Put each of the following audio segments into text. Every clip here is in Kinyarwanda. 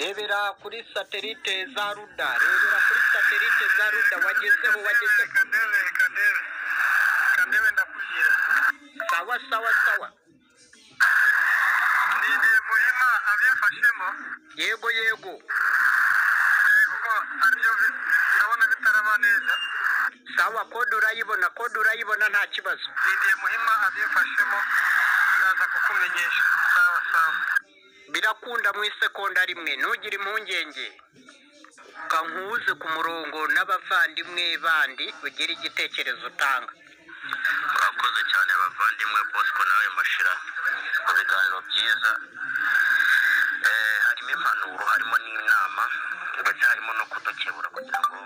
rebera kuri satelite za ruda rebera kuri satelite za ruda wagezeho wageze kadebe kadebe kadebe ndakubwira sawa sawa sawa ni igihe muhima abyafashemo yego yego eh, kuko aribyo bi- ndabona bitaraba neza sawa kode urayibona kode urayibona nta kibazo ni igihe muhima abyifashemo ndaza kukumenyesha sawa sawa birakunda mu isekonda rimwe ntugire impungenge kankuze ku murongo n'abavandimwe bandi ugire igitekerezo utanga mwakoze cyane bavandimwe bosco nawe mashira mu biganiro byiza Eh, harimo impanuro harimo n'inama ndetse harimo no kudukebura kugira ngo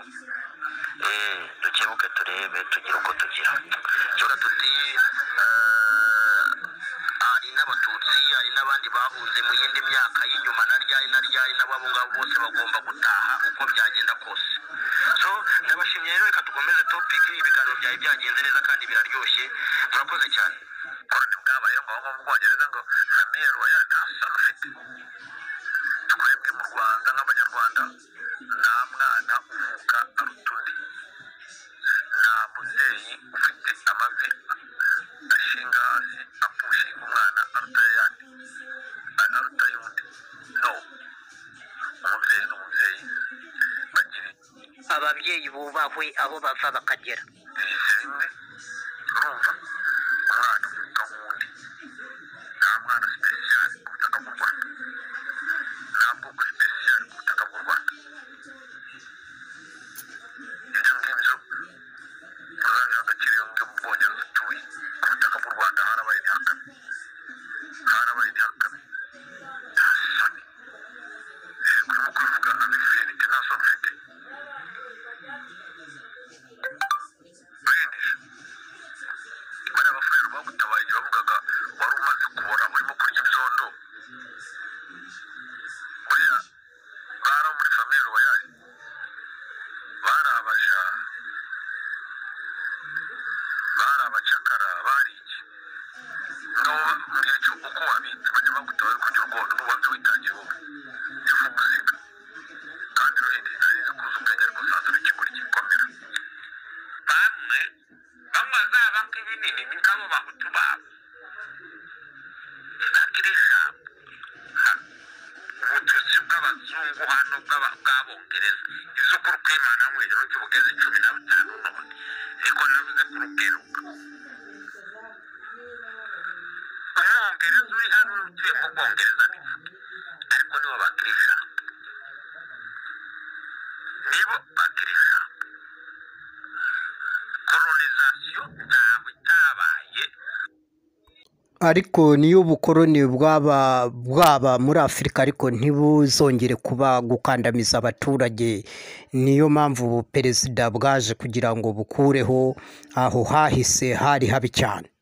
eh, dukebuke turebe tugire uko tugira tuba tuti eh, ari n'abatutsi ari n'abandi bahunze mu yindi myaka y'inyuma na ryari na ryari n'ababo ngabo bose bagomba gutaha uko byagenda kose so ndabashimye rero reka dukomeze topic ibiganiro byari byagenze neza kandi biraryoshye murakoze cyane koroni bwabayeho ngo bava mu bwongereza ngo samiyeli wa ya nta sano ufite twebwe mu rwanda nk'abanyarwanda nta mwana uvuka aruta undi nta mubyeyi ufite amavi ashinga hasi apushinga umwana aruta yandi aruta y'undi no umubyeyi ni umubyeyi bagira ababyeyi bubahwe aho bava bakagera bize rimwe urumva umwana uvuka nk'undi nta mwana sipesiyali ku butaka bw'u rwanda nta bwoko sipesiyali ku butaka bw'u rwanda ibyo ngibyo muzabiha agaciro iyo mujye mu bwongereza utuye ku butaka bw'u rwanda harabaye intihakame harabaye intihakame nta soni urimo kubivuga abifinite nta soni ufite urindije bariya bafurero bagutabaye igihe bavugaga wari umaze kubora urimo kurya ibyondo buriya bari abo muri famiye royale bari abaja bari abacakara bari iki ngabo mbwira icyo uko wabitse bajya bagutabaye uri kurya urwondo n'ubanza witangiye wowe ifu muzika kandi ruhinde narizi kuza ubwenge ariko usanze urikigura igikomera bamwe bamwe bazabaka ibinini ni nk'abo bahutu babo ntagira ijambo Ha, ubututsi bw'abazungu hano bw'aba- bw'abongereza izuku rukimana mwegero ry'ubugezi cumi na butanu none niko navuze ko rukeruka umwongereza uri hano utuye mu bwongereza bivuge ariko nibo bagira ijambo nibo bagira ijambo koronizasiyo ntabwo itabaye ariko niyo ubukoroni bwaba bwaba muri afurika ariko ntibuzongere kuba gukandamiza abaturage niyo mpamvu perezida bwaje kugira ngo bukureho aho hahise hari habi cyane